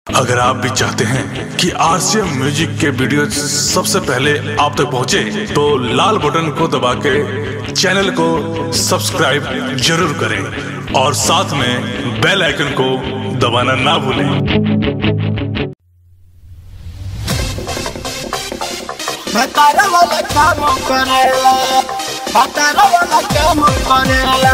अगर आप भी चाहते हैं कि आरसीएम म्यूजिक के वीडियो सबसे पहले आप तक पहुंचे, तो लाल बटन को दबा के चैनल को सब्सक्राइब जरूर करें और साथ में बेल आइकन को दबाना ना भूलें भतारा वाला काम करेला भतारा वाला काम करेला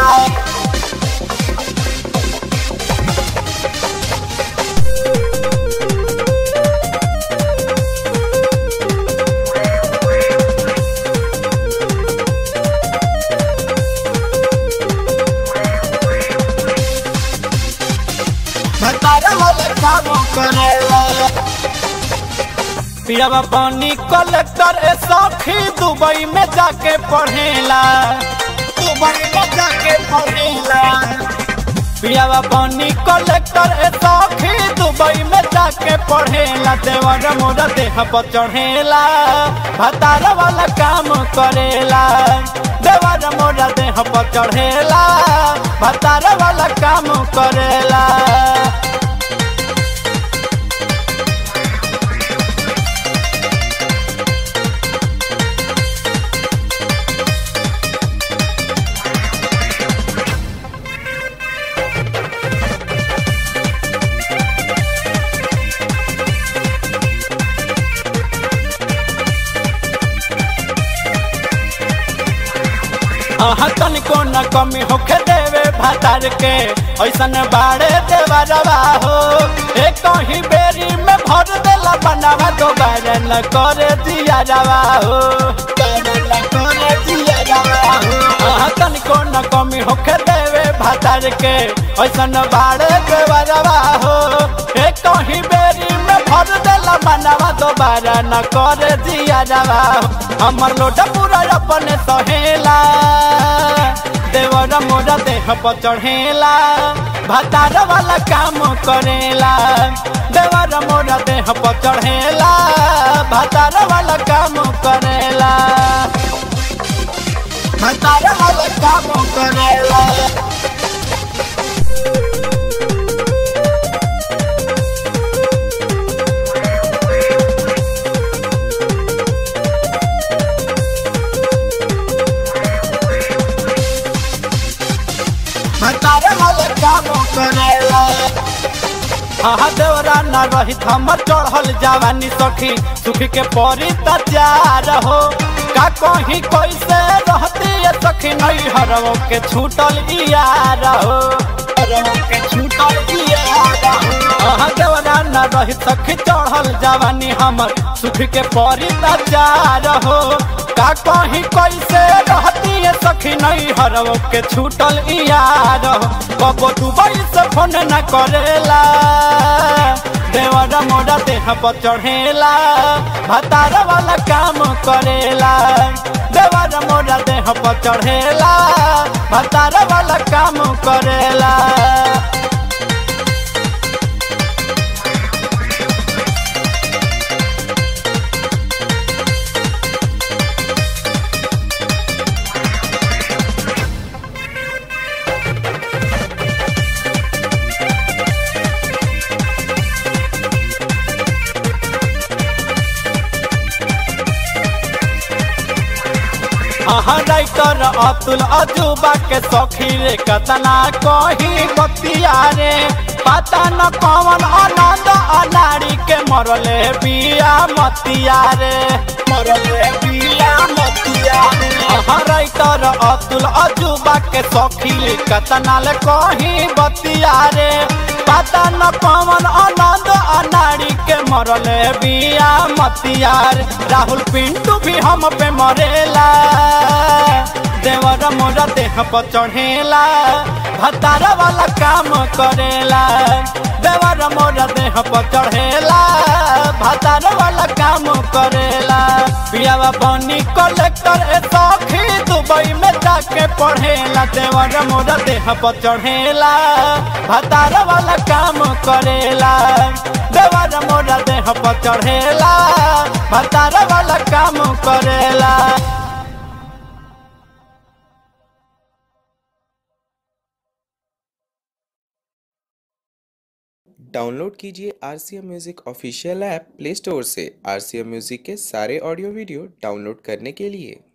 भतारा वाला काम करेला पियावा पानी कलेक्टर ए सखी दुबई में जाके पढ़ेला दुबई में जाके पढ़ेला पियावा पानी कलेक्टर ए सखी दुबई में जाके पढ़ेला देवर मोरा देह पर चढ़ेला भतारा वाला काम करेला देवर मोरा देह पर चढ़ेला भतारा वाला काम करेला अहाँ तनिको न कमी होखे देवे भातार के ऐसन बाड़े देवा रवा हो एक कहीं बेरी में भर देला बनावा दोबारा न करे दिया रवा हो न करे दिया रवा हो अहाँ तनिको न कमी होखे देवे भातार के ऐसन बाड़े देवा रवा हो एक कहीं बेरी में भर देला बनावा दोबारा न करे दिया रवा हो हमर लोटा पूरा अपने सहेला देवर मोरा देह पर चढ़ेला भतार वाला काम करेला देवर मोरा देह पर चढ़ेला भतार वाला काम करेला भतार वाला काम करेला भतारे वाले काम करेला हाँ देवरा न रही हमर चढ़ल जवानी सखी सुख के परी तचार हो का कहीं कैसे रहती है सखी नहीं हरवो के छूटल यार हो हरवो के छूटल यार हो हाँ देवरा न रही सखी चढ़ल जवानी हमर सुख के परी तचार हो का कहीं कैसे रहती है सखी नहीं हरव के छूटल यार कबो दुबई से फोन न करेला देवर मोरा देह पर चढ़ेला भतार वाला काम करेला देवर मोरा देह पर चढ़ेला भतार वाला काम करेला अहाँ राइटर अतुल अजूबा के सखी रे कतना कही बतिया रे पता न कौन आनंद अनाड़ी के मरले बिया मतिया रे मरले बिया मतिया रे अहाँ राइटर अतुल अजूबा के सखी रे कतना ले कही बतिया रे पता न कौन आनंद अनाड़ी के मरले बिया मतिया रे राहुल पिंटू भी हम पे मरेला देवर मोरा देह पर चढ़ेला भतारा वाला काम करेला देवर मोरा देह पर चढ़ेला भतारा वाला काम करेला पियावा बनी कलेक्टर ए सखी दुबई में जाके पढ़ेला देवर मोरा देह पर चढ़ेला भतारा वाला काम करेला देवर मोरा देह पर चढ़ेला भतारा वाला काम करेला डाउनलोड कीजिए R C M music official app play store से आर सी एम म्यूज़िक के सारे ऑडियो वीडियो डाउनलोड करने के लिए